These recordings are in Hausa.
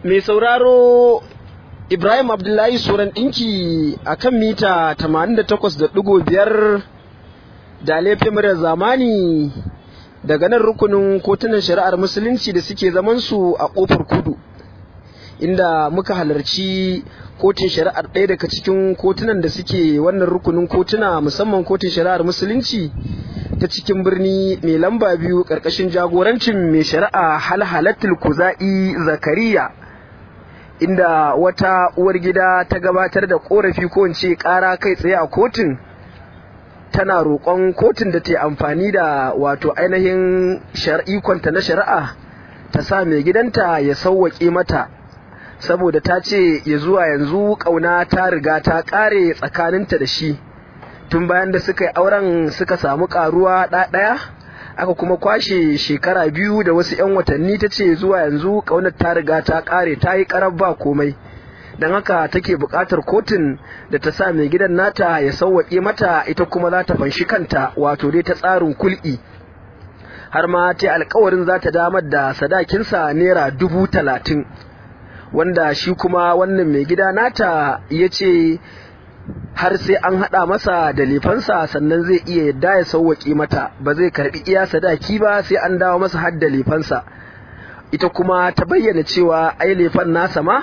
mai sauraro Ibrahim Abdullahi Suran ɗinki a kan mita 88.5 da laifin murar zamani daga nan rukunin kotunan shari'ar musulunci da suke zamansu a ƙofar kudu inda muka halarci kotun shari'ar ɗaya daga cikin kotunan da suke wannan rukunin kotuna musamman kotun shari'ar musulunci ta cikin birni mai lamba biyu ƙarƙashin jagorancin mai shari'a halhalatul kuza'i zakariya inda wata uwar gida ta gabatar da korafi ko ce ƙara kai tsaye a kotun tana roƙon kotun da ta yi amfani da wato ainihin ikonta na shari'a ta sa mai gidanta ya sauwaƙe mata saboda ta ce ya zuwa yanzu ƙauna ta riga ta ƙare tsakaninta da shi tun bayan da suka yi auren suka samu ƙaruwa ɗaya aka kuma kwashe shekara biyu da wasu 'yan watanni ta ce zuwa yanzu ƙaunar ta riga ta ƙare ta yi ƙarar ba komai don haka take buƙatar kotun da ta sa mai gidan nata ya sauwaƙe mata ita kuma za ta fanshi kanta wato dai ta tsarin kul'i har ma ta alkawarin za ta damar da sadakinsa naira dubu talatin wanda shi kuma wannan mai gida nata ya ce har sai an haɗa masa da lefansa sannan zai iya yadda ya sauwaƙe mata ba zai karɓi iya sadaki ba sai an dawo masa har da lefansa ita kuma ta bayyana cewa ai lefan nasa ma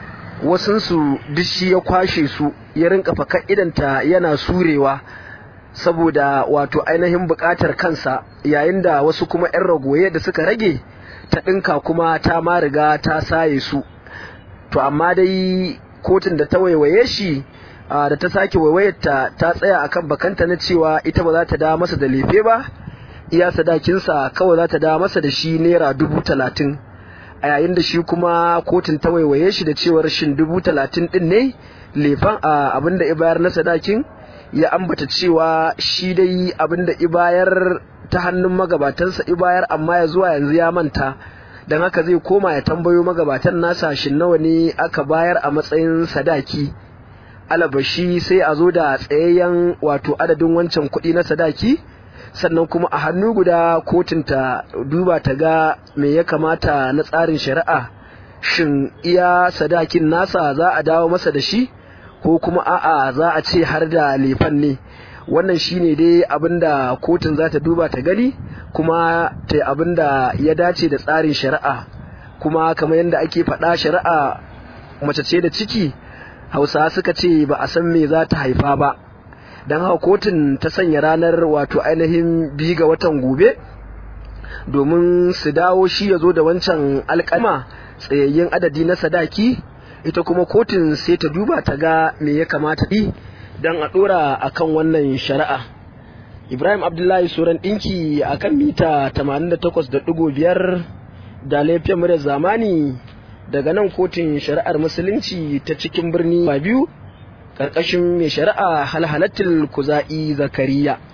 wasunsu duk shi ya kwashe su ya rinka fakar idanta yana surewa saboda wato ainihin buƙatar kansa yayin da wasu kuma 'yan ragoye da suka rage ta ɗinka kuma ta ma riga ta saye su to amma dai kotun da ta waiwaye shi da ta sake waiwayarta ta tsaya akan bakanta na cewa ita ba za ta da masa da lefe ba iya sadakinsa kawai za ta da masa da shi naira dubu talatin a yayin da shi kuma kotun ta waiwaye shi da cewar shin dubu talatin din ne lefan abinda ibayar na sadakin ya ambata cewa shi dai abinda ibayar ta hannun magabatansa ibayar amma ya zuwa yanzu ya manta don haka zai koma ya tambayo magabatan nasa shin nawa ne aka bayar a matsayin sadaki alabashi sai a zo da tsayayyen wato adadin wancan kuɗi na sadaki sannan kuma a hannu guda kotun ta duba ta ga me ya kamata na tsarin shari'a shin iya sadakin nasa za a dawo masa da shi ko kuma a'a za a ce har da lefan ne wannan shine dai abinda kotun za ta duba ta gani kuma ta abinda ya dace da tsarin shari'a kuma kamar yadda ake faɗa shari'a mace ce da ciki hausa suka ce ba a san me za ta haifa ba don haka kotun ta sanya ranar wato ainihin bi ga watan gobe domin su dawo shi ya zo da wancan alƙalma tsayayyen adadi na sadaki ita kuma kotun sai ta duba ta ga me ya kamata ɗi don a ɗora a kan wannan shari'a ibrahim abdullahi suran ɗinki a kan mita 88.5 da laifin murya zamani daga nan kotun shari'ar musulunci ta cikin birni ba biyu ƙarƙashin mai shari'a halhalatul kuza'i zakariya